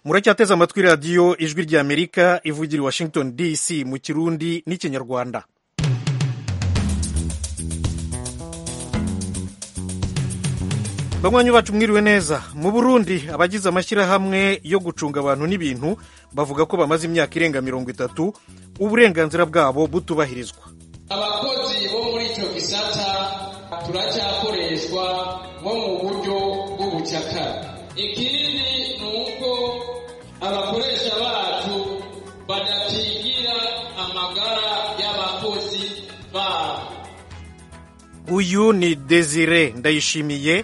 muracyateze amatwi radiyo ijwi rya amerika ivugira i washington dc mu kirundi n'ikinyarwanda banywanyi bacu mwiriwe neza mu burundi abagize amashyirahamwe yo gucunga abantu n'ibintu bavuga ko bamaze imyaka irenga mirongo itatu uburenganzira bwabo butubahirizwa abakozi bo muri icyo gisata turacyakoreshwa nko mu buryo bw'ubucakara ikindi ni uko abakoresha bacu badatingira amagara y'abakozi babo uyu ni desire ndayishimiye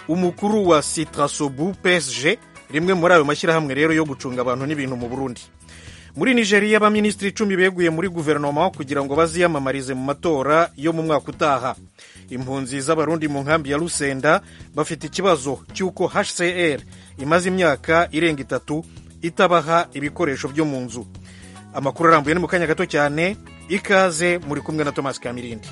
umukuru wa sitrasobu psg rimwe muri ayo mashyirahamwe rero yo gucunga abantu n'ibintu mu burundi muri nigeria abaminisitiri icumi beguye muri guverinoma kugira ngo baziyamamarize mu matora yo mu mwaka utaha impunzi z'abarundi mu nkambi ya rusenda bafite ikibazo cy'uko hcr imaze imyaka irenga itatu itabaha ibikoresho byo mu nzu amakuru arambuye ni mu kanya gato cyane ikaze muri kumwe na tomasi kamirindi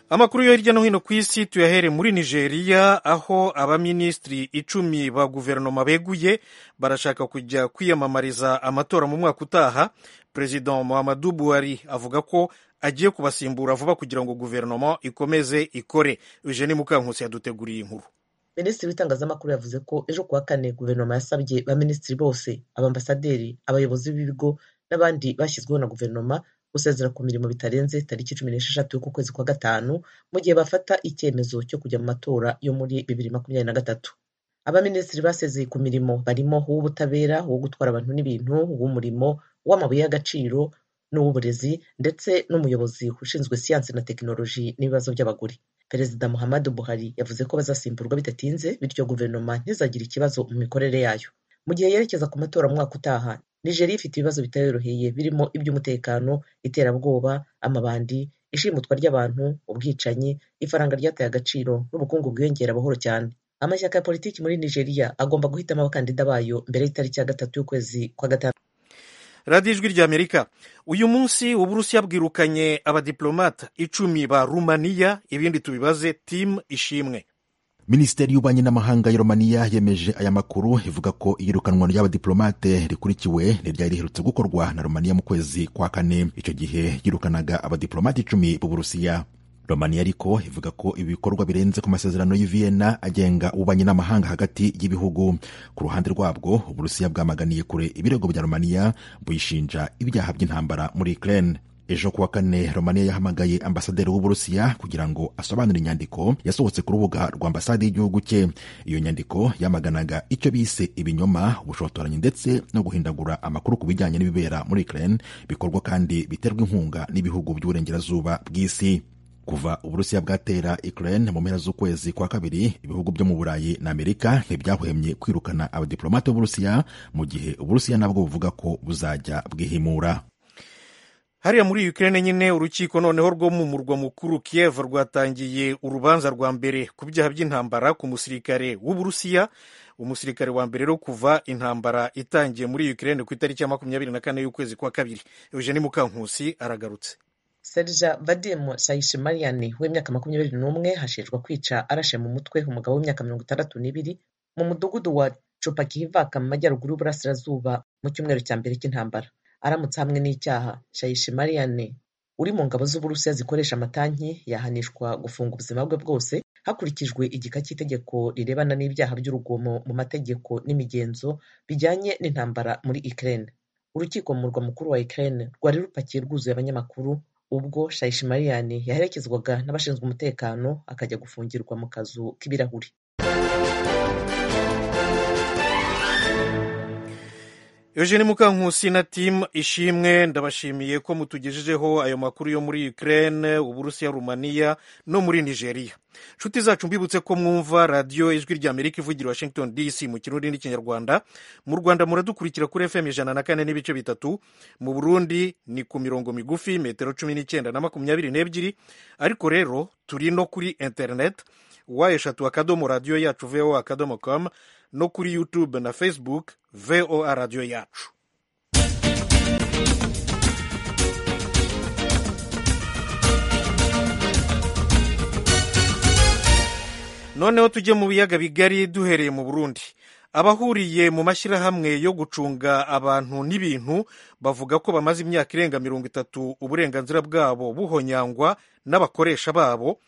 amakuru yo hirya no hino ku isi tuyahere muri nigeria aho abaminisitiri icumi ba guverinoma beguye barashaka kujya kwiyamamariza amatora mu mwaka utaha perezida muhammadu buhari avuga ko agiye kubasimbura vuba kugira ngo guverinoma ikomeze ikore eugene mukankusi yaduteguriye inkuru minisitiri w'itangazamakuru yavuze ko ejo kuwa kane guverinoma yasabye baminisitiri bose abambasaderi abayobozi b'ibigo n'abandi bashyizweho na guverinoma gusezera ku mirimo bitarenze tariki cumi n'esheshatu y'ukwezi kwa gatanu mu gihe bafata icyemezo cyo kujya mu matora yo muri bibiri makumyabiri na gatatu abaminisitiri basezeye ku mirimo barimo uw'ubutabera uwo gutwara abantu n'ibintu uw'umurimo uw'amabuye y'agaciro n'uw'uburezi ndetse n'umuyobozi ushinzwe siyansi na tekinoloji n'ibibazo by'abagore perezida muhammadu buhari yavuze ko bazasimburwa bidatinze bityo guverinoma ntizagire ikibazo mu mikorere yayo mu gihe yerekeza ku matora mu mwaka utaha nigeria ifite ibibazo bitayoroheye birimo iby'umutekano iterabwoba amabandi ishimutwa ry'abantu ubwicanyi ifaranga ryataye agaciro n'ubukungu bwiyongera buhoro cyane amashyaka ya politiki muri nigeria agomba guhitamo abakandida bayo mbere y'itariki ya gatatu y'ukwezi kwa gatanu radiyo ijwi rya amerika uyu munsi uburusiya bwirukanye abadiplomata icumi ba rumaniya ibindi tubibaze timu ishimwe minisiteri y'ububanyi n'amahanga ya romaniya yemeje aya makuru ivuga ko iyirukanwa ry'abadiplomate rikurikiwe n'iryari riherutse gukorwa na romaniya mu kwezi kwa kane icyo gihe yirukanaga abadiplomate icumi b'uburusiya romaniya ariko ivuga ko ibi bikorwa birenze ku masezerano y'iviyena agenga ububanyi n'amahanga hagati y'ibihugu ku ruhande rwabwo uburusiya bwamaganiye kure ibirego bya romaniya buyishinja ibyaha by'intambara muri ukraine ejo kuwa kane romaniya yahamagaye ambasaderi w'uburusiya kugira ngo asobanure inyandiko yasohotse ku rubuga rwa ambasade y'igihugu cye iyo nyandiko yamaganaga icyo bise ibinyoma ubushotoranyi ndetse no guhindagura amakuru ku bijyanye n'ibibera muri ukraine bikorwa kandi biterwa inkunga n'ibihugu by'uburengerazuba bw'isi kuva uburusiya bwatera ukraine mu mpera z'ukwezi kwa kabiri ibihugu byo mu burayi na amerika ntibyahwemye kwirukana abadiplomate b'uburusiya mu gihe uburusiya nabwo buvuga ko buzajya bwihimura hariya muri Ukraine nyine urukiko noneho rwo mu murwa mukuru Kiev rwatangiye urubanza rwa mbere ku byaha by'intambara ku musirikare w'uburusiya umusirikare wa mbere rero kuva intambara itangiye muri Ukraine ku itariki ya makumyabiri na kane y'ukwezi kwa kabiri Eugene Mukankusi aragarutse Serja Vadim Shayishimariyani w'imyaka makumyabiri n'umwe hashinjwa kwica arashe mu mutwe umugabo w'imyaka mirongo itandatu n'ibiri mu mudugudu wa Chupakivaka mu majyaruguru y'uburasirazuba mu cyumweru cya mbere cy'intambara aramutse hamwe n'icyaha shayishimariyane uri mu ngabo z'uburusiya zikoresha amatanki yahanishwa gufunga ubuzima bwe bwose hakurikijwe igika cy'itegeko rirebana n'ibyaha by'urugomo mu mategeko n'imigenzo bijyanye n'intambara muri ukraine urukiko mu murwa mukuru wa ukraine rwari rupakiye rwuzuye abanyamakuru ubwo shayishimariyane yaherekezwaga n'abashinzwe umutekano akajya gufungirwa mu kazu k'ibirahuri Eugene Mukankusi na timu ishimwe ndabashimiye ko mutugejejeho ayo makuru yo muri Ukraine, Uburusiya, Rumaniya no muri Nigeria. Nshuti zacu mbibutse ko mwumva radiyo ijwi rya Amerika ivugira Washington DC mu kirundi n'ikinyarwanda. Mu Rwanda muradukurikira kuri FM ijana na kane n'ibice bitatu, mu Burundi ni ku mirongo migufi metero cumi n'icyenda na makumyabiri n'ebyiri, ariko rero turi no kuri internet wa eshatu akadomo radiyo yacu voa akadomo com no kuri YouTube na Facebook VOA radiyo yacu noneho tujye mu biyaga bigari duhereye mu burundi abahuriye mu mashyirahamwe yo gucunga abantu n'ibintu bavuga ko bamaze imyaka irenga mirongo itatu uburenganzira bwabo buhonyangwa n'abakoresha babo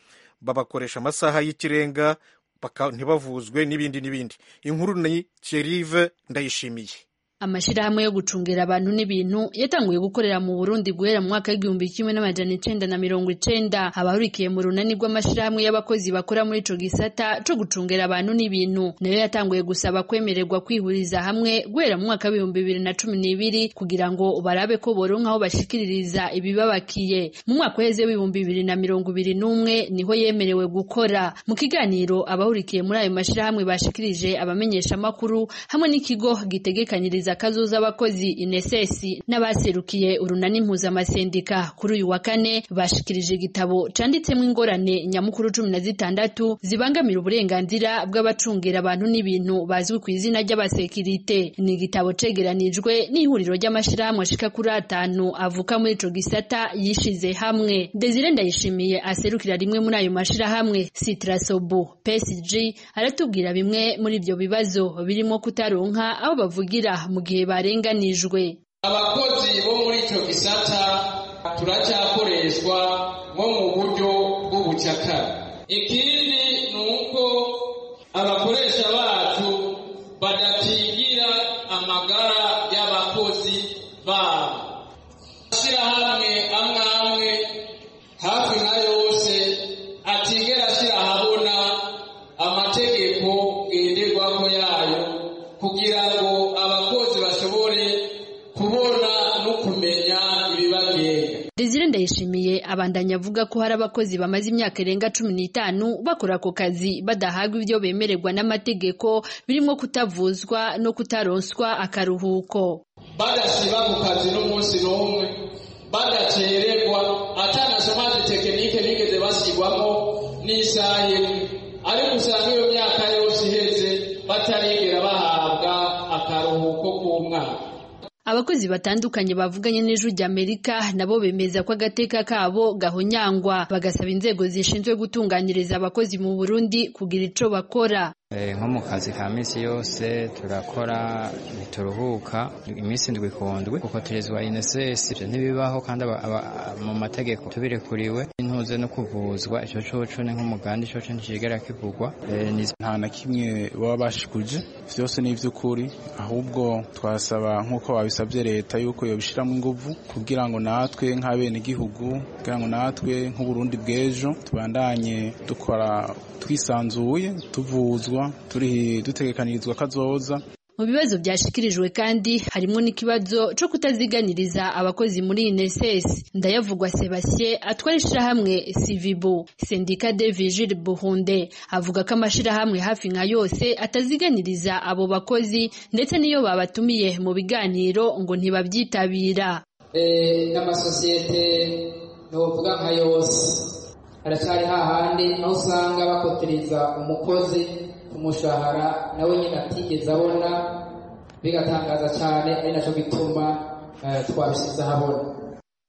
babakoresha amasaha y'ikirenga baka- ntibavuzwe n'ibindi n'ibindi inkuru ni kerive ndayishimiye Amashirahamwe yo gucungira abantu n'ibintu yatanguye gukorera mu Burundi guhera mu mwaka w'igihumbi kimwe n'amajana icenda na mirongo icenda abahurikiye mu runani rw'amashirahamwe y'abakozi bakora muri ico gisata co gucungira abantu n'ibintu nayo yatanguye gusaba kwemererwa kwihuriza hamwe guhera mu mwaka w'ibihumbi bibiri na cumi n'ibiri kugira ngo barabe ko boronka aho bashikiririza ibibabakiye mu mwaka uheze w'ibihumbi bibiri na mirongo ibiri n'umwe niho yemerewe gukora mu kiganiro abahurikiye muri ayo mashirahamwe bashikirije abamenyeshamakuru hamwe n'ikigo gitegekaniriza kuganiriza kazoza abakozi inesesi n'abaserukiye urunani mpuzamasendika kuri uyu wa kane bashikirije igitabo canditsemo ingorane nyamukuru cumi na zitandatu zibangamira uburenganzira bw'abacungira abantu n'ibintu bazwi ku izina ry'abasekirite ni igitabo cegeranijwe n'ihuriro ry'amashirahamwe ashika kuri atanu avuka muri ico gisata yishize hamwe Desire Ndayishimiye aserukira rimwe muri ayo mashirahamwe Citrasobu PSG aratubwira bimwe muri ibyo bibazo birimo kutaronka aho bavugira mu gihe barenganijwe abakozi bo muri icyo gisata turacyakoreshwa nko mu buryo bw'ubucakara ikindi ni uko abakoresha bacu badakingira amagara y'abakozi babo amashyirahamwe amwe amwe hafi nka yose atigera ashyira ahabona amategeko ngenderwaho yayo kugira ngo abakozi bashobore kubona no kumenya ibibagenga Desire Ndayishimiye abandanya avuga ko hari abakozi bamaze imyaka irenga cumi n'itanu bakora ako kazi badahagwa ibyo bemererwa n'amategeko birimo kutavuzwa no kutaronswa akaruhuko badasiba ku kazi n'umunsi n'umwe badakererwa atanasomanje tekinike bigeze bashyirwamo n'isaha imwe ariko usanga iyo myaka yose iheze batarigera bahabwa akaruhuko k'umwaka Abakozi batandukanye bavuganye n'ijwi ry'Amerika nabo bemeza ko agateka kabo gahonyangwa bagasaba inzego zishinzwe gutunganiriza abakozi mu Burundi kugira ico bakora Eh, nko mu kazi ka minsi yose turakora ntituruhuka iminsi ndwi ku ndwi kuko turezwa inesesi ivyo ntibibaho kandi aba, aba, mu mategeko tubirekuriwe ntuze no kuvuzwa ico coco ni nk'umugambi coco nticigera kivugwa eh, ni nta na kimwe baba bashikuje vyose ni ivy'ukuri ahubwo twasaba nk'uko babisabye leta yuko yobishiramo inguvu kugira ngo natwe nk'abenegihugu kugira ngo natwe nk'uburundi bw'ejo tubandanye dukora twisanzuye tuvuzwa turi dutegekanirizwa kazoza Mu bibazo byashikirijwe kandi harimo n'ikibazo cyo kutaziganiriza abakozi muri INSS. Ndayavugwa Sebastien atwara ishirahamwe Civibo. Sendika de Vigile Buhunde avuga ko amashirahamwe hafi nka yose ataziganiriza abo bakozi ndetse n'iyo babatumiye mu biganiro ngo ntibabyitabira. Eh, n'amasosiyete novuga nka yose haracyari hahandi aho usanga bakotiriza umukozi ku mushahara nawe nyine atigeze abona bigatangaza cyane ari nacyo gituma eh, twabishyize ahabona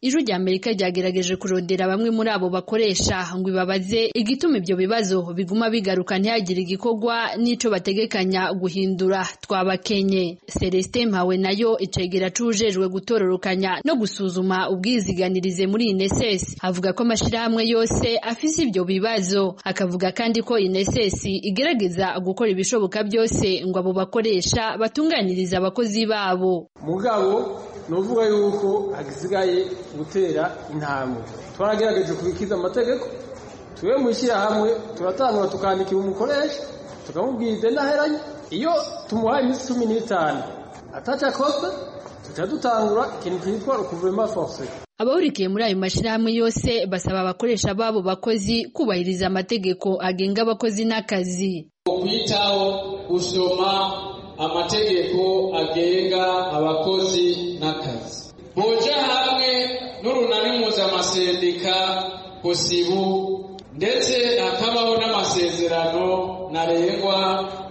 Ijwi rya Amerika ryagerageje kurondera bamwe muri abo bakoresha ngo ibabaze igituma ibyo bibazo biguma bigaruka ntihagire igikorwa n'ico bategekanya guhindura twabakenye. Celestin Mpawe nayo icegera cujejwe gutororokanya no gusuzuma ubwiziganirize muri INSS avuga ko amashirahamwe yose afise ibyo bibazo akavuga kandi ko INSS igerageza gukora ibishoboka byose ngo abo bakoresha batunganirize abakozi babo. mugabo nuvuga yuko hagisigaye gutera intambwe twaragerageje kubikiza amategeko tube mu ishyirahamwe turatangura tukandikira umukoresha tukamubwiriza indaheranye iyo tumuhaye iminsi cumi n'itanu atacakosa tuca dutangura ikintu cyitwa rukuvema force Abahurikiye muri ayo mashirahamwe yose basaba abakoresha babo bakozi kubahiriza amategeko agenga abakozi n'akazi. kwitaho gusoma amategeko agenga abakozi n'akazi boja hamwe n'urunani mpuzamaserika kusibu ndetse hakabaho n'amasezerano ntarengwa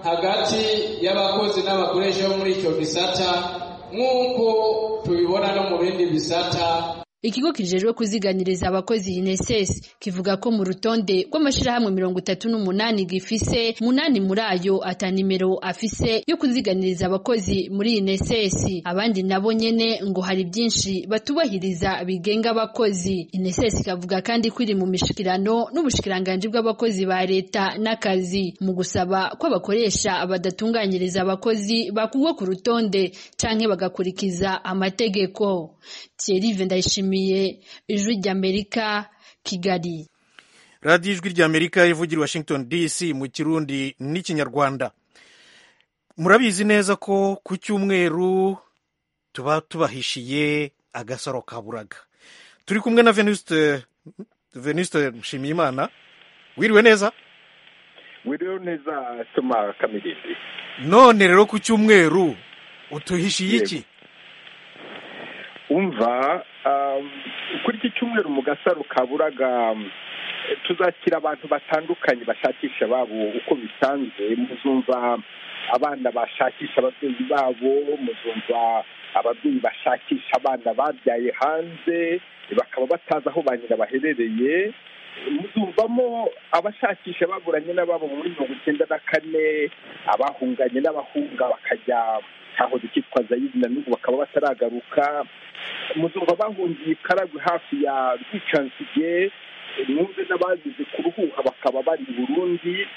hagati y'abakozi n'abakoresha bo muri icyo gisata nk'uko tubibona no mu bindi bisata ikigo kijejwe kuziganiriza abakozi UNSS kivuga ko mu rutonde rw'amashirahamwe mirongo itatu n'umunani gifise munani muri ayo ata nimero afise yo kuziganiriza abakozi muri UNSS abandi nabo nyene ngo hari byinshi batubahiriza bigenga abakozi UNSS ikavuga kandi ko iri mu mishikirano n'ubushikiranganje bw'abakozi ba leta n'akazi mu gusaba ko abakoresha badatunganyiriza abakozi bakugwa ku rutonde canke bagakurikiza amategeko Thierry Vendayishimiye ijwi ry'amerika kigali radiyo ijwi ry'amerika ivugira washington dc mu kirundi n'ikinyarwanda murabizi neza ko ku cyumweru tuba tubahishiye agasaro kaburaga turi kumwe na venuste venuste nshimiyimana wiriwe neza wiriwe neza soma kamirindi none rero ku cyumweru utuhishiye iki umva kuri iki cyumweru mu gasaro kaburaga tuzakira abantu batandukanye bashakisha babo uko bisanzwe muzumva abana bashakisha ababyeyi babo muzumva ababyeyi bashakisha abana babyaye hanze bakaba batazi aho ba nyina baherereye muzumvamo abashakisha baburanye n'ababo muri mirongo icyenda na kane abahunganye n'abahunga bakajya hahoze ikitwa zayidi na n'ubu bakaba bataragaruka muzumva bahungiye ikaragwe hafi ya rwicansigiye mwumve n'abazize kuruhuha bakaba bari i burundi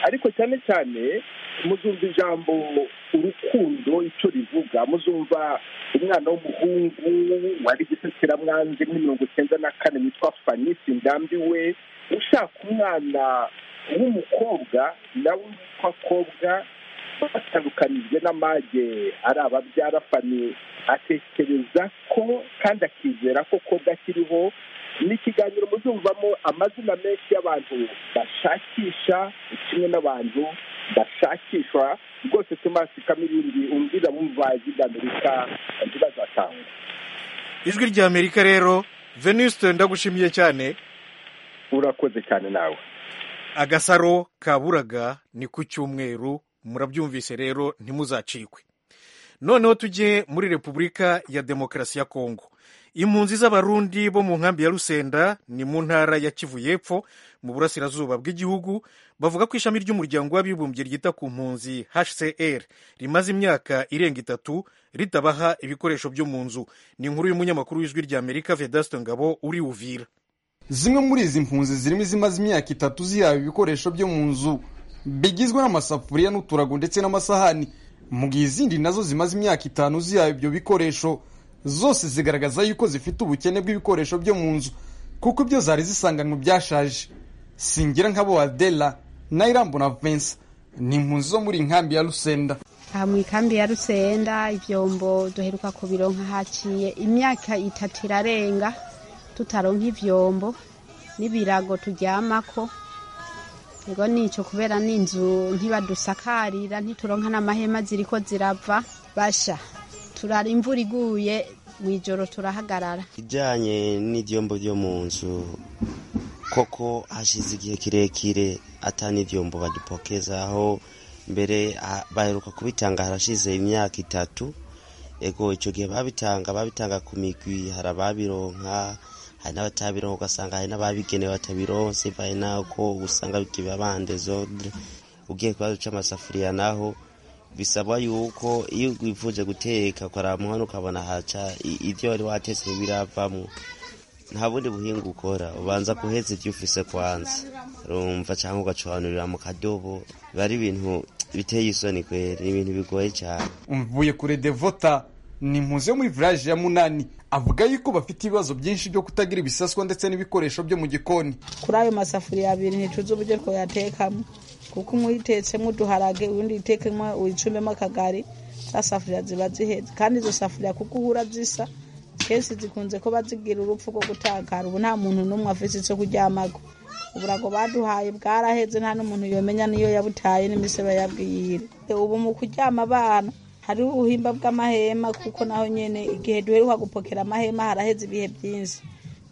ariko cyane cyane muzumva ijambo urukundo icyo rivuga muzumva umwana w'umuhungu wari gisekeramwanzi muri mirongo icyenda na kane witwa fanisi ndambi we ushaka umwana w'umukobwa nawe witwa kobwa batandukanijwe n'amage ari ababyara fani atekereza ko kandi akizera ko kobwa akiriho ni ikiganiro muzumvamo amazina menshi y'abantu bashakisha kimwe n'abantu bashakishwa rwose tomasi kamirindi umbwira wumva iby'amerika ntibazatanga ijwi ry'amerika rero venuste ndagushimiye cyane urakoze cyane nawe agasaro kaburaga ni ku cyumweru murabyumvise rero ntimuzacikwe noneho tujye muri repubulika ya demokarasi ya kongo impunzi z'abarundi bo mu nkambi ya rusenda ni mu ntara ya kivu y'epfo mu burasirazuba bw'igihugu bavuga ko ishami ry'umuryango w'abibumbye ryita ku mpunzi hcr rimaze imyaka irenga itatu ritabaha ibikoresho byo mu nzu ni inkuru y'umunyamakuru w'ijwi ry'amerika vedaste ngabo uri uvira zimwe muri izi mpunzi zirimo izimaze imyaka itatu zihawe ibikoresho byo mu nzu bigizwe n'amasafuriya n'uturago ndetse n'amasahani mu gihe izindi nazo zimaze imyaka itanu zihawe ibyo bikoresho zose zigaragaza yuko zifite ubukene bw'ibikoresho byo mu nzu kuko ibyo zari zisanganywe byashaje singira nk'abo adela na irambo na vensa ni impunzi zo muri inkambi ya rusenda aha mu ikambi ya rusenda ibyombo duheruka ku biro haciye imyaka itatu irarenga tutaronka ibyombo n'ibirago turyamako ngo nicyo kubera n'inzu ntibadusakarira ntituronka n'amahema ziri ko zirapfa basha turara imvura iguye mu ijoro turahagarara ijyanye n'ibyombo byo mu nzu koko hashize igihe kirekire atani ibyombo badupokezaho mbere baheruka kubitanga harashize imyaka itatu ego icyo gihe babitanga babitanga ku migwi hari ababironka hari n'abatabironka ugasanga hari n'ababigenewe batabironse bivaye n'uko usanga bituye abande zodre ugiye kuba duca amasafuriya naho bisaba yuko iyo wifuje guteka ukaramuha ukabona haca ibyo wari watetse ntibiravamo nta bundi buhinga ukora ubanza guheza ibyo ufise kwanza rumva cyangwa ugacuranurira mu kadobo biba ari ibintu biteye isoni kwera ni ibintu bigoye cyane umvuye kure devota ni impunzi yo muri village ya munani avuga yuko bafite ibibazo byinshi byo kutagira ibisaswa ndetse n'ibikoresho byo mu gikoni kuri ayo masafuriya abiri nticuze uburyo twayatekamo kuko umwe uyitetsemo uduharage undi uyitekemo uyicumbemo akagari za safuriya ziba zihetse kandi izo safuriya kuko uhura zisa kenshi zikunze kuba zigira urupfu rwo gutakara ubu nta muntu n'umwe afite icyo kuryamago uburago baduhaye bwaraheze nta n'umuntu yomenya niyo yabutaye n'imisebe yabwiyire ubu mu kuryama abana hariho ubuhimba bw'amahema kuko naho nyine igihe duheruka gupokera amahema haraheze ibihe byinshi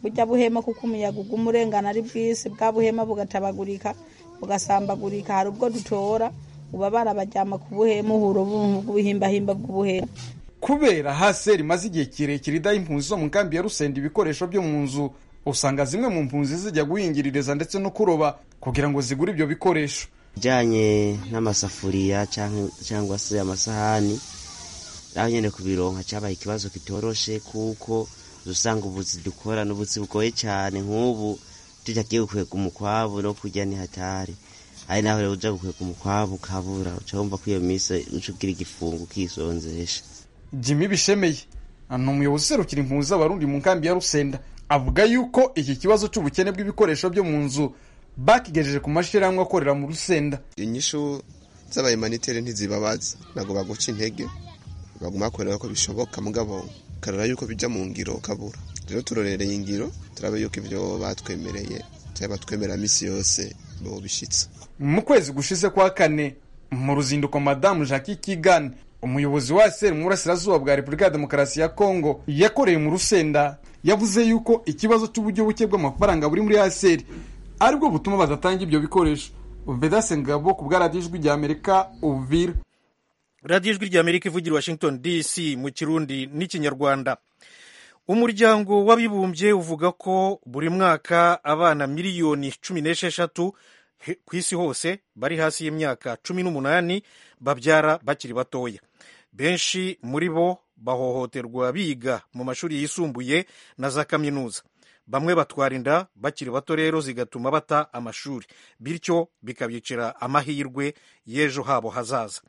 bujya buhema kuko umuyaga uguma urengana ari bwisi bwa buhema bugatabagurika bugasambagurika hari ubwo dutora uba barabaryama ku buhema uhura ubuhimbahimba bw'ubuhema kubera hase rimaze igihe kirekire idaha impunzi zo mu nkambi ya rusenda ibikoresho byo mu nzu usanga zimwe mu mpunzi zijya guhingiririza ndetse no kuroba kugira ngo zigure ibyo bikoresho bijyanye n'amasafuriya cyangwa- cyangwa se amasahani naho nyine kubironka cyabaye ikibazo kitoroshe kuko usanga ubuzi dukora n'ubuzi bugoye cyane nk'ubu tujya tugiye gukwega umukwabu no kurya ntihatari ari nawe rero ujya gukwega umukwabu ukabura uca wumva ko iyo minsi uca ugira igifungo ukisonzesha jimmy bishemeye ni umuyobozi userukira impunzi z'abarundi mu nkambi ya rusenda avuga yuko iki kibazo cy'ubukene bw'ibikoresho byo mu nzu bakigejeje ku mashyirahamwe akorera mu rusenda inyishu z'abayimanitere ntizibabaza ntabwo baguca intege baguma bakorera ko bishoboka mugabo ukarora yuko bijya mu ngiro ukabura rero turorereye ingiro turaba yuko ibyo batwemereye cyangwa batwemera minsi yose bobishyitsa mu kwezi gushize kwa kane mu ruzinduko madamu jacques kigane umuyobozi wa sr mu burasirazuba bwa repubulika ya demokarasi ya kongo yakoreye mu rusenda yavuze yuko ikibazo cy'uburyo buke bw'amafaranga buri muri asr aribwo butuma badatanga ibyo bikoresho vedase ngabo ku bwa radiyo ijwi rya amerika uvira radiyo ijwi ry'amerika ivugira i washington dc mu kirundi n'ikinyarwanda umuryango w'abibumbye uvuga ko buri mwaka abana miliyoni cumi n'esheshatu he- ku isi hose bari hasi y'imyaka cumi n'umunani babyara bakiri batoya benshi muri bo bahohoterwa biga mu mashuri yisumbuye na za kaminuza bamwe batwara inda bakiri bato rero zigatuma bata amashuri bityo bikabicira amahirwe y'ejo habo hazaza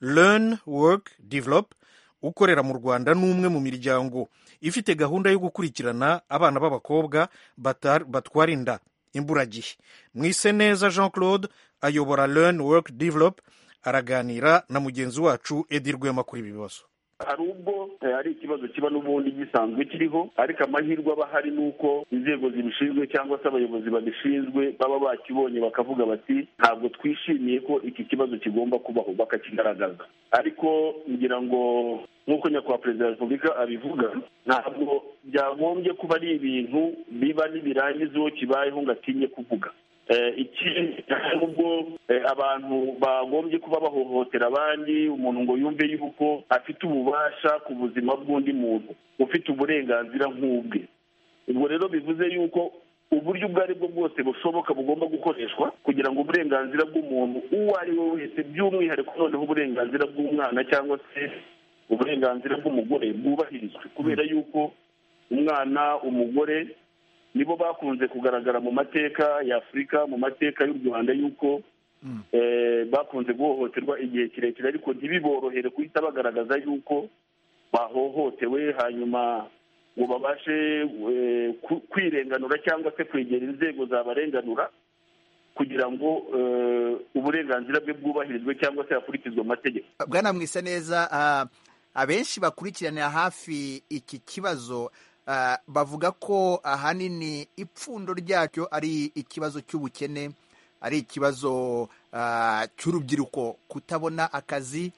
learn work develop ukorera mu rwanda n'umwe mu miryango ifite gahunda yo gukurikirana abana b'abakobwa batar- batwara inda imburagihe mwise neza jean claude ayobora learn work develop araganira na mugenzi wacu edi rwema kuri ibi bibazo hari ubwo eh, ari ikibazo kiba n'ubundi gisanzwe kiriho ariko amahirwe aba ahari ni uko inzego zibishinzwe cyangwa se abayobozi babishinzwe baba bakibonye bakavuga bati ntabwo twishimiye ko iki kibazo kigomba kubaho bakakigaragaza ariko ngira ngo nk'uko nyakubahwa perezida wa repubulika abivuga ntabwo byagombye kuba ari ibintu biba nibirangizeho kibayeho ngo atinye kuvuga Eh, ikindi nubwo eh, abantu bagombye kuba bahohotera abandi umuntu ngo yumve yuko afite ububasha ku buzima bw'undi muntu ufite uburenganzira nk'ubwe ubwo rero bivuze yuko uburyo ubwo ari bwo bwose bushoboka bugomba gukoreshwa kugira ngo uburenganzira bw'umuntu uwo ari we wese by'umwihariko noneho uburenganzira bw'umwana cyangwa se uburenganzira bw'umugore bwubahirizwe kubera yuko umwana umugore nibo bakunze kugaragara mu mateka ya afurika mu mateka y'u rwanda yuko eh, bakunze guhohoterwa igihe kirekire ariko ntibiborohere guhita bagaragaza yuko bahohotewe hanyuma ngo babashe eh, ku- kwirenganura cyangwa se kwegera inzego zabarenganura kugira ngo eh, uburenganzira bwe bwubahirizwe cyangwa se hakurikizwe amategeko bwana mwisa neza ah, abenshi bakurikiranira hafi iki kibazo ah, bavuga ko ahanini ipfundo ryacyo ari ikibazo cy'ubukene ari ikibazo ah, cy'urubyiruko kutabona akazi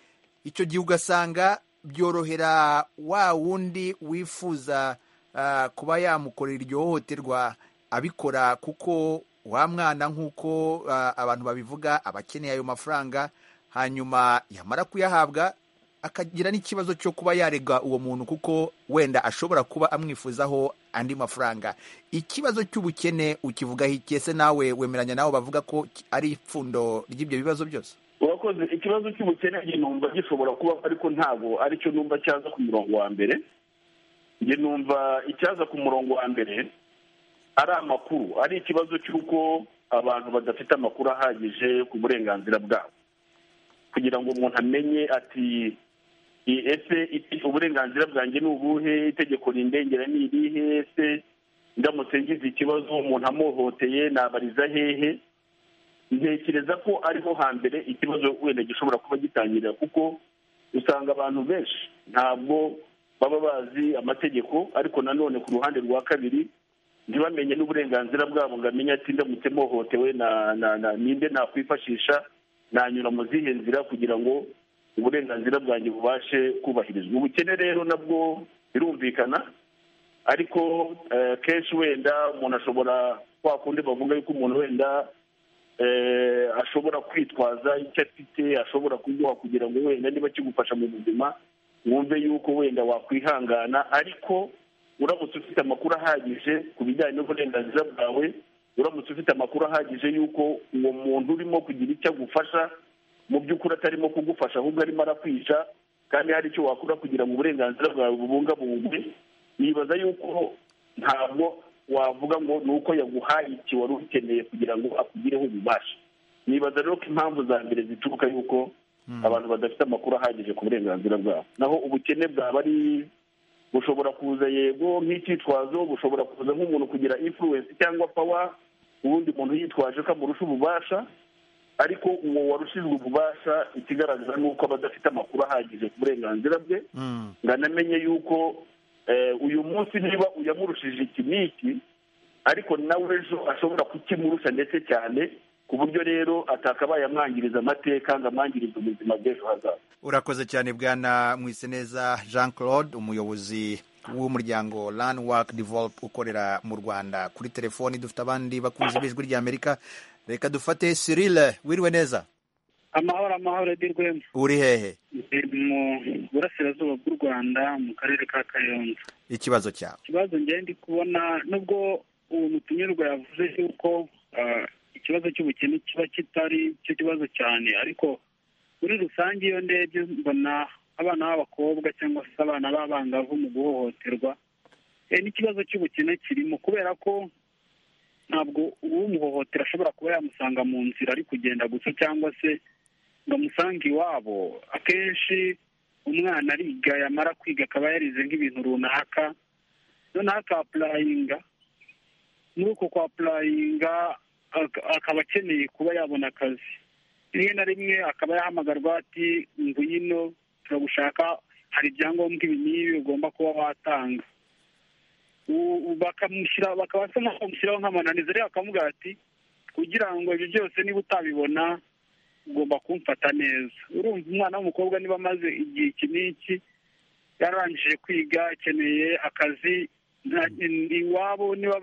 icyo gihe ugasanga byorohera wa wundi wifuza ah, kuba yamukorera iryo hohoterwa abikora kuko wa mwana nk'uko ah, abantu babivuga aba akeneye ayo mafaranga hanyuma yamara kuyahabwa akagira n'ikibazo cyo kuba yarega uwo muntu kuko wenda ashobora kuba amwifuzaho andi mafaranga ikibazo cy'ubukene ukivugaho ikese nawe wemeranya nawe bavuga ko ki- ari ipfundo ry'ibyo bibazo byose urakoze ikibazo cy'ubukene njye numva gishobora kuba ariko ntabwo aricyo numva cyaza ku murongo wa mbere njye numva icyaza ku murongo wa mbere ari amakuru ari ikibazo cy'uko abantu badafite amakuru ahagije ku burenganzira bwabo kugira ngo umuntu amenye ati i- ese iti- uburenganzira bwanjye ni ubuhe itegeko rindengera ni irihe ese ndamutse ngize ikibazo umuntu amuhoteye nabariza hehe ntekereza ko ariho hambere ikibazo wenda gishobora kuba gitangirira kuko usanga abantu benshi ntabwo baba bazi amategeko ariko nanone ku ruhande rwa kabiri ntibamenye n'uburenganzira bwabo ngo amenye ati ndamutse mpohotewe na- na- na- ninde nakwifashisha nanyura mu zihe nzira kugira ngo uburenganzira bwanjye bubashe kubahirizwa ubukene rero nabwo birumvikana ariko eh, kenshi wenda umuntu ashobora kwa kundi bavuga yuko umuntu wenda eh, ashobora kwitwaza icyo afite ashobora kuguha kugira ngo wenda niba kigufasha mu buzima wumve yuko wenda wakwihangana ariko uramutse ufite amakuru ahagije ku bijyanye n'uburenganzira bwawe uramutse ufite amakuru ahagije y'uko uwo muntu urimo kugira icyo agufasha mu by'ukuri atarimo kugufasha ahubwo arimo arakwica kandi hari icyo wakora kugira ngo uburenganzira bwawe bubungabungwe nibaza yuko ntabwo wavuga ngo ni uko yaguhaye iki wari ukeneye kugira ngo akugireho ububasha nibaza rero ko impamvu za mbere zituruka yuko abantu badafite amakuru ahagije ku burenganzira bwabo naho ubukene bwaba ari bushobora kuza yego nk'icyitwazo bushobora kuza nk'umuntu kugira influence cyangwa pawa ubundi muntu yitwaje ko amurusha ububasha ariko uwo warushijwe ububasha ikigaragara ni uko aba adafite amakuru ahagije ku burenganzira bwe ngo anamenye yuko uyu munsi niba uyamurushije iki n'iki ariko nawe ejo ashobora kukimurusha ndetse cyane ku buryo rero atakabaye amwangiriza amateka ngo amwangirize ubuzima bw'ejo hazaza urakoze cyane bwana mwiseneza jean claude umuyobozi w'umuryango rani waki develop ukorera mu rwanda kuri telefoni dufite abandi bakunze b'ijwi ry'amerika reka dufate sirile wiriwe neza amahoro amahoro edi rwema uri hehe mu burasirazuba bw'u rwanda mu karere ka kayonza ikibazo cyawe ikibazo ngende ndi kubona nubwo uwo mutumirwa yavuze yuko ikibazo cy'ubukene kiba kitari cyo kibazo cyane ariko muri rusange iyo ndebye mbona abana b'abakobwa cyangwa se abana b'abangavu mu guhohoterwa n'ikibazo cy'ubukene kirimo kubera ko ntabwo uwumuhohotera ashobora kuba yamusanga mu nzira ari kugenda gusa cyangwa se ngo amusange iwabo akenshi umwana ariga yamara kwiga akaba yarize nk'ibintu runaka noneho akapurayinga muri uko kwa purayinga akaba akeneye kuba yabona akazi rimwe na rimwe akaba yahamagarwa ati ngwino turagushaka hari ibyangombwa ibi n'ibi ugomba kuba watanga bakamushyira bakaba basa nk'aho bamushyiraho nk'amananiza rero bakavuga ati kugira ngo ibyo byose niba utabibona ugomba kumfata neza urumva umwana w'umukobwa niba amaze igihe iki n'iki yararangije kwiga akeneye akazi iwabo niba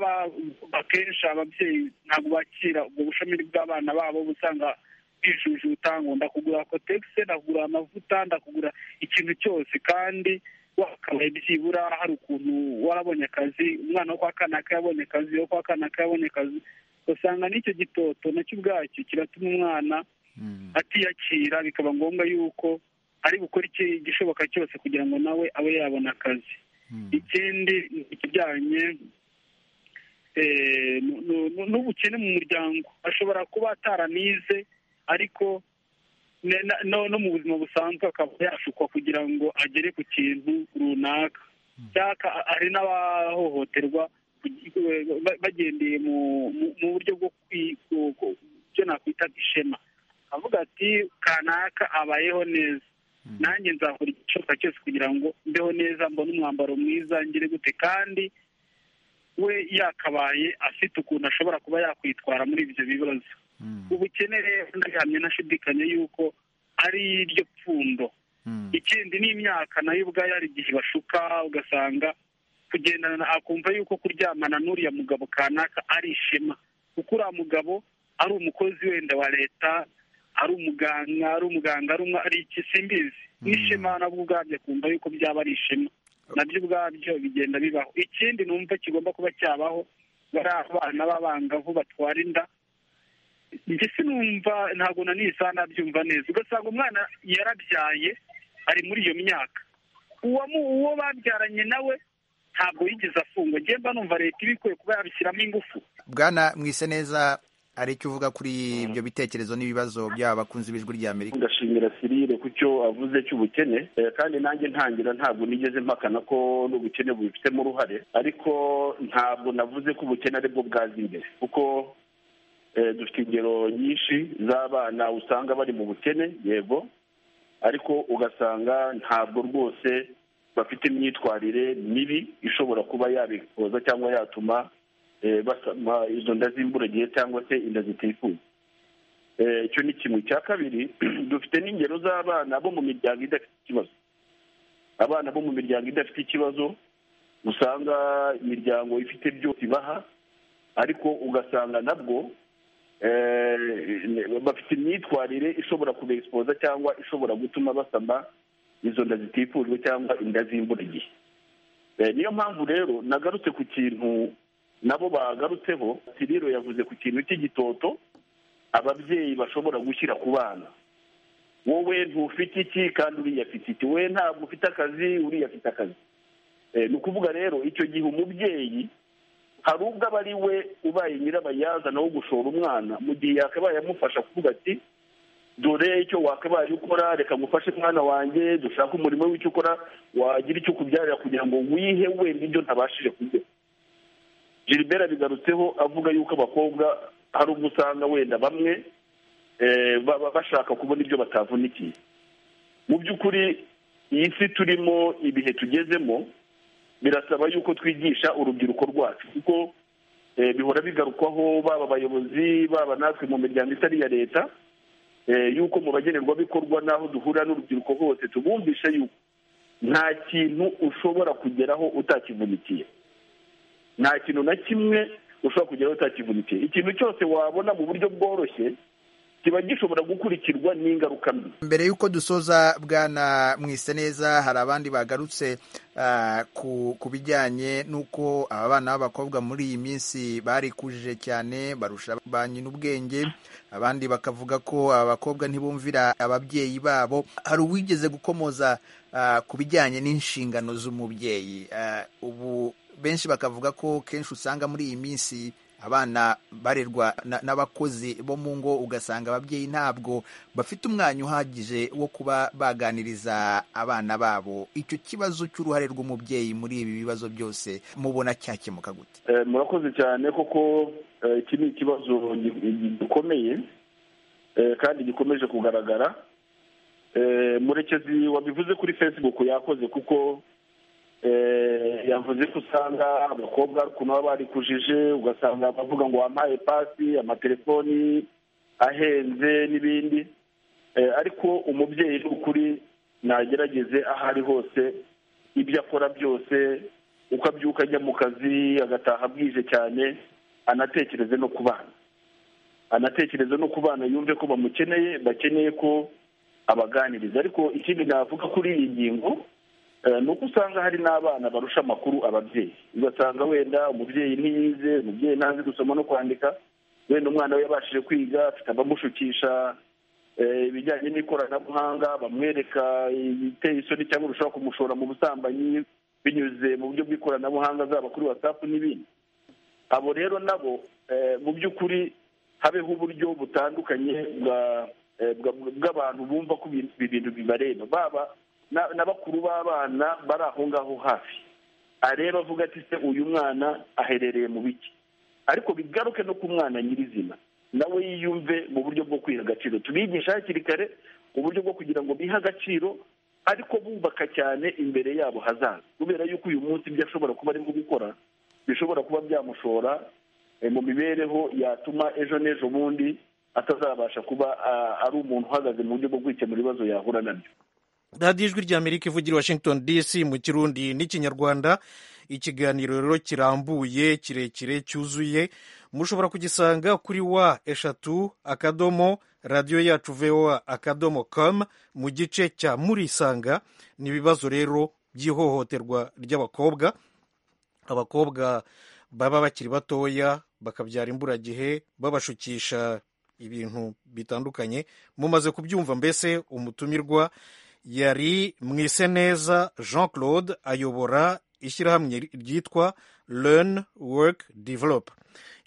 bakesha ababyeyi ntabwo bakira ubwo bushomeri bw'abana babo usanga bijujuta ngo ndakugura kotegisi ndakugura amavuta ndakugura ikintu cyose kandi wakabaye byibura hari ukuntu warabonye akazi umwana wo kwa kanaka yabonye akazi uwo kwa kanaka yabonye akazi usanga n'icyo gitoto nacyo ubwacyo kiratuma umwana atiyakira bikaba ngombwa yuko ari gukora igishoboka cyose kugira ngo nawe abe yabona akazi ikindi ni ikijyanye n'ubukene mu muryango ashobora kuba ataranize ariko no mu buzima busanzwe akaba yashukwa kugira ngo agere ku kintu runaka cyangwa hari n'abahohoterwa bagendeye mu buryo bwo byo nakwita ishema avuga ati kanaka abayeho neza nanjye nzakora igishoboka cyose kugira ngo mbeho neza mbone umwambaro mwiza ngire gute kandi we yakabaye afite ukuntu ashobora kuba yakwitwara muri ibyo bibazo ubukene rero ndahamya nashidikanya yuko ari iryo pfundo ikindi n'imyaka nayo ubwayo hari igihe bashuka ugasanga kugendana akumva yuko kuryamana n'uriya mugabo kanaka ari ishema kuko uriya mugabo ari umukozi wenda wa leta ari umuganga ari umuganga ari igisimbizi n'ishema nabwo ubwabyo akumva yuko byaba ari ishema nabyo ubwabyo bigenda bibaho ikindi numva kigomba kuba cyabaho bari abana b'abangavu batwara inda mbese numva ntabwo na nisa nabyumva neza ugasanga umwana yarabyaye ari muri iyo myaka uwo babyaranye nawe ntabwo yigeze afungwa ngemba numva leta ibikwiye kuba yabishyiramo ingufu bwana mwise neza hari icyo uvuga kuri ibyo bitekerezo n'ibibazo by'aba bakunze b'ijwi rya amerika ndashimira sirire ku cyo avuze cy'ubukene kandi nanjye ntangira ntabwo nigeze mpakana ko n'ubukene bubifitemo uruhare ariko ntabwo navuze ko ubukene aribwo bwaza imbere kuko dufite ingero nyinshi z'abana usanga bari mu bukene yego ariko ugasanga ntabwo rwose bafite imyitwarire mibi ishobora kuba yabikoza cyangwa yatuma basama izo nda z'imburagihe cyangwa se inda zitifuza icyo ni kimwe cya kabiri dufite n'ingero z'abana bo mu miryango idafite ikibazo abana bo mu miryango idafite ikibazo usanga imiryango ifite byose ibaha ariko ugasanga nabwo bafite imyitwarire ishobora kubesipoza cyangwa ishobora gutuma basama izo nda zitifujwe cyangwa inda z'imburagihe niyo mpamvu rero nagarutse ku kintu nabo bagarutseho siriro yavuze ku kintu cy'igitoto ababyeyi bashobora gushyira ku bana wowe ntufite iki kandi uriya afite iki we ntabwo ufite akazi uriya afite akazi ni ukuvuga rero icyo gihe umubyeyi hari ubwo aba ari we ubaye nyirabayazana wo gushora umwana mu gihe yakabaye amufasha kuvuga ati dore icyo wakabaye ukora reka ngufashe umwana wanjye dushake umurimo w'icyo ukora wagira icyo ukubyarira kugira ngo wihe we n'ibyo ntabashije kurya gilbert abigarutseho avuga yuko abakobwa hari ubwo usanga wenda bamwe baba bashaka kubona ibyo batavunikiye mu by'ukuri iyi si turimo ibihe tugezemo birasaba yuko twigisha urubyiruko rwacu kuko bihora bigarukwaho baba abayobozi baba natwe mu miryango itari iya leta yuko mu bagenerwabikorwa n'aho duhurira n'urubyiruko hose tubumvisha yuko nta kintu ushobora kugeraho utakivunikiye nta kintu na kimwe ushobora kugeraho utakivunikiye ikintu cyose wabona mu buryo bworoshye kiba gishobora gukurikirwa n'ingaruka mbi mbere y'uko dusoza bwana mwise neza hari abandi bagarutse ku bijyanye n'uko aba bana b'abakobwa muri iyi minsi barikujije cyane barusha ba nyina ubwenge abandi bakavuga ko aba bakobwa ntibumvira ababyeyi babo hari uwigeze gukomoza ku bijyanye n'inshingano z'umubyeyi ubu benshi bakavuga ko kenshi usanga muri iyi minsi abana barerwa n'abakozi bo mu ngo ugasanga ababyeyi ntabwo bafite umwanya uhagije wo kuba baganiriza abana babo icyo kibazo cy'uruhare rw'umubyeyi muri ibi bibazo byose mubona cyakemuka gute murakoze cyane koko iki ni ikibazo gikomeye kandi gikomeje kugaragara murekezi wabivuze kuri facebook yakoze kuko yavuze ko usanga abakobwa ukuntu baba barikujije ugasanga bavuga ngo wampaye pasi amatelefoni ahenze n'ibindi ariko umubyeyi ni ukuri nagerageze aho ari hose ibyo akora byose uko abyuka ajya mu kazi agataha bwije cyane anatekereze no ku bana anatekereze no ku bana yumve ko bamukeneye bakeneye ko abaganiriza ariko ikindi navuga kuri iyi ngingo ni uko usanga hari n'abana barusha amakuru ababyeyi ugasanga wenda umubyeyi ntiyize umubyeyi ntazi gusoma no kwandika wenda umwana we yabashije kwiga afite abamushukisha ibijyanye n'ikoranabuhanga bamwereka ibiteye isoni cyangwa bishobora kumushora mu busambanyi binyuze mu buryo bw'ikoranabuhanga zaba kuri watsapu n'ibindi abo rero nabo mu by'ukuri habeho uburyo butandukanye bw'abantu bumva ko ibintu bibareba baba n'abakuru b'abana bari aho ngaho hafi areba avuga ati se uyu mwana aherereye mu biki ariko bigaruke no ku mwana nyirizina nawe yiyumve mu buryo bwo kwiha agaciro tubigisha hakiri kare uburyo bwo kugira ngo bihe agaciro ariko bubaka cyane imbere yabo hazaza kubera yuko uyu munsi ibyo ashobora kuba arimo gukora bishobora kuba byamushora mu mibereho yatuma ejo n'ejo bundi atazabasha kuba ari umuntu uhagaze mu buryo bwo kwikemura ibibazo yahura nabyo radiyo ijwi rya amerika ivugira washington dc mu kirundi n'ikinyarwanda ikiganiro rero kirambuye kirekire cyuzuye mushobora kugisanga kuri wa eshatu akadomo radiyo yacu voa akadomo com mu gice cya murisanga ni ibibazo rero by'ihohoterwa ry'abakobwa abakobwa baba bakiri batoya bakabyara imburagihe babashukisha ibintu bitandukanye mumaze kubyumva mbese umutumirwa yari mwiseneza jean claude ayobora ishyirahamwe ryitwa learn work develop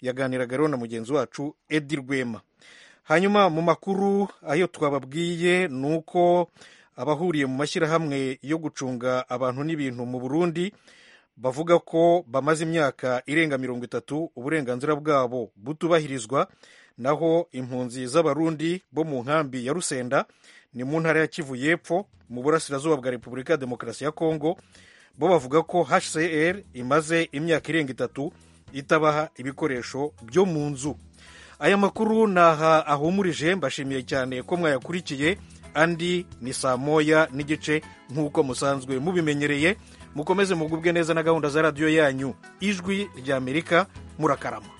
yaganiraga rero na mugenzi wacu edi rwema hanyuma mu makuru ayo twababwiye ni uko abahuriye mu mashyirahamwe yo gucunga abantu n'ibintu mu burundi bavuga ko bamaze imyaka irenga mirongo itatu uburenganzira bwabo butubahirizwa naho impunzi z'abarundi bo mu nkambi ya rusenda ni mu ntara ya kivu y'epfo mu burasirazuba bwa repubulika ya demokarasi ya kongo bo bavuga ko hcr imaze imyaka irenga itatu itabaha ibikoresho byo mu nzu aya makuru naha ahumurije mbashimiye cyane ko mwayakurikiye andi ni saa moya n'igice nk'uko musanzwe mubimenyereye mukomeze mugubwe neza na gahunda za radiyo yanyu ijwi ry'amerika murakarama